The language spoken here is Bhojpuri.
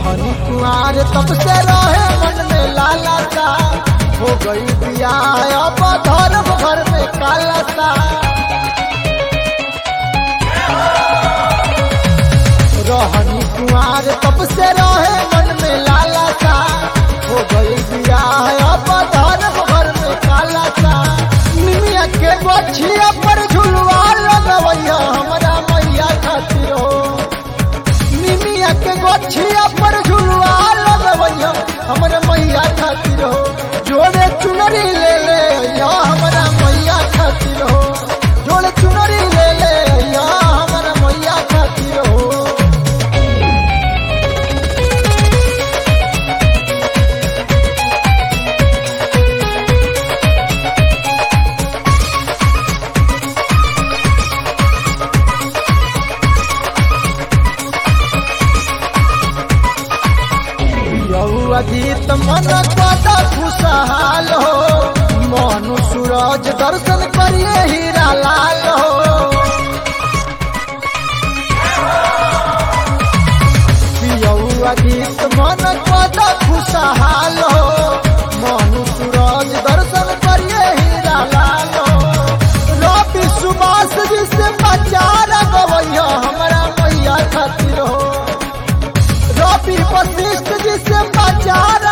रहनी कुआर तब से रहे मन में लाला सा हो गई बिया अब धर्म घर में काला सा रहनी कुआर तब से रहे मन में लाला सा हो गई बिया अब धर्म घर में काला सा निमिया के गोछिया पर झुलवा लगवैया हमरा मैया खातिर हो निमिया के गोछिया पर झुलवा लगवैया हमरे मैया खातिर हो जोड़े चुनरी ले ले या हमरा मैया खातिर हो जोड़े चुनरी ले ले या हमरा मैया खातिर हो यौआ गीत मन कदा खुशहाल हो मनु सूरज दर्शन करिए हीरा लाल हो यौआ गीत मन कदा खुशहाल हो मनु सूरज दर्शन करिए हीरा लाल हो रवि सुभाष जी से बचार गवैया हमारा मैया खातिर हो रवि वशिष्ठ जी से बचार